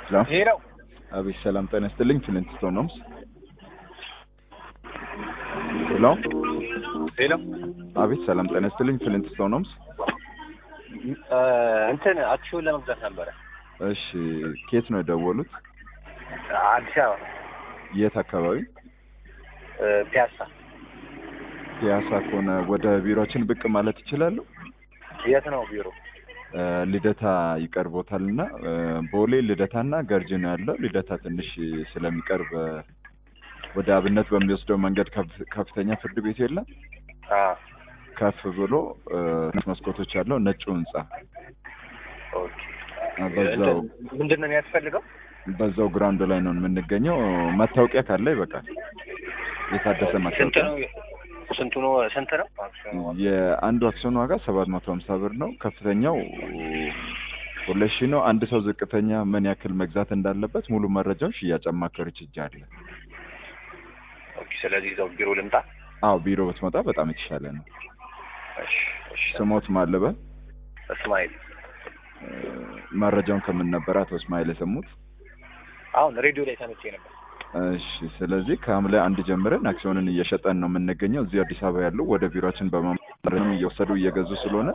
ሄሎ ሄሎ አቤት ሰላም ጤና ይስጥልኝ ፍሊንት ስቶን ነው ሄሎ ሄሎ አቤት ሰላም ጤና ይስጥልኝ ፍሊንት ስቶን ነው እንትን አክሲዮን ለመግዛት ነበረ እሺ ኬት ነው የደወሉት አዲስ አበባ የት አካባቢ እ፣ ፒያሳ ፒያሳ ከሆነ ወደ ቢሮችን ብቅ ማለት ይችላሉ የት ነው ቢሮ እ፣ ልደታ ይቀርቦታል እና እ፣ ቦሌ ልደታና ገርጅ ነው ያለው ልደታ ትንሽ ስለሚቀርብ እ፣ ወደ አብነት በሚወስደው መንገድ ከፍ- ከፍተኛ ፍርድ ቤት የለም አ ከፍ ብሎ እ፣ መስኮቶች ያለው ነጩ ህንጻ ኦኬ በዛው ምንድን ነው የሚያስፈልገው በዛው ግራውንድ ላይ ነው የምንገኘው። መታወቂያ ካለ ይበቃል። የታደሰ ስንት መታወቂያ። ነው ስንቱ ነው ስንት ነው አክሲዮን ዋጋ? የአንዱ አክሲዮን ዋጋ ሰባት መቶ ሀምሳ ብር ነው። ከፍተኛው ሁለት ሺህ ነው። አንድ ሰው ዝቅተኛ ምን ያክል መግዛት እንዳለበት ሙሉ መረጃውን ሽያጭ አማካሪዎች እጅ አለ። ኦኬ ስለዚህ እዛው ቢሮ ልምጣ አዎ ቢሮ ብትመጣ በጣም የተሻለ ነው። እሺ እሺ ስሞት ማለበ እስማኤል መረጃውን ከምን ነበር አቶ እስማኤል የሰሙት? አሁን ሬዲዮ ላይ ሰምቼ ነበር እሺ ስለዚህ ከሐምሌ አንድ ጀምረን አክሲዮንን እየሸጠን ነው የምንገኘው። እዚህ አዲስ አበባ ያሉ ወደ ቢሮችን በማምጣትም እየወሰዱ እየገዙ ስለሆነ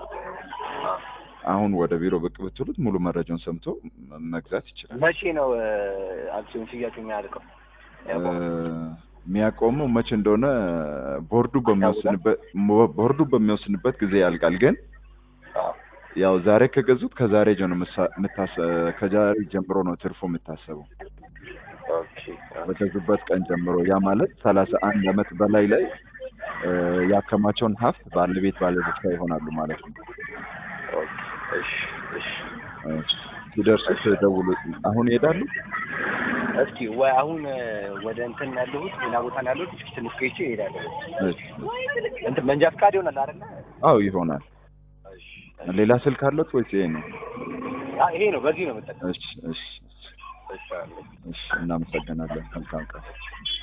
አሁን ወደ ቢሮ ብቅ ብትሉት ሙሉ መረጃውን ሰምቶ መግዛት ይችላል። መቼ ነው እ፣ አክሲዮን ሽያጩ የሚያልቀው እ፣ የሚያቆመው መቼ እንደሆነ ቦርዱ በሚወስንበት ቦርዱ በሚወስንበት ጊዜ ያልቃል። ግን አዎ ያው ዛሬ ከገዙት ከዛሬ ጀምሮ ምሳ- ምታሰ- ከዛሬ ጀምሮ ነው ትርፉ የምታሰበው ኦኬ በገዙበት ቀን ጀምሮ ያ ማለት ሰላሳ አንድ አመት በላይ ላይ እ፣ ያከማቸውን ሀብት ባለቤት ባለድርሻ ይሆናሉ ማለት ነው። ኦኬ እሺ እሺ እሺ፣ ሲደርሱት ደውሉ። አሁን ይሄዳሉ። እስኪ ወይ አሁን እ፣ ወደ እንትን ያለሁት ሌላ ቦታ ነው ያለሁት እስኪ ትንሽ ቆይቼ እሄዳለሁ እሺ፣ እንትን መንጃ ፈቃድ ይሆናል አይደለ አዎ ይሆናል። እሺ ሌላ ስልክ አለት ወይስ ይሄ ነው? አ ይሄ ነው በዚህ ነው የምጠቀመው እሺ፣ እሺ፣ እሺ አለ እሺ። እናመሰግናለን። መልካም ቀን።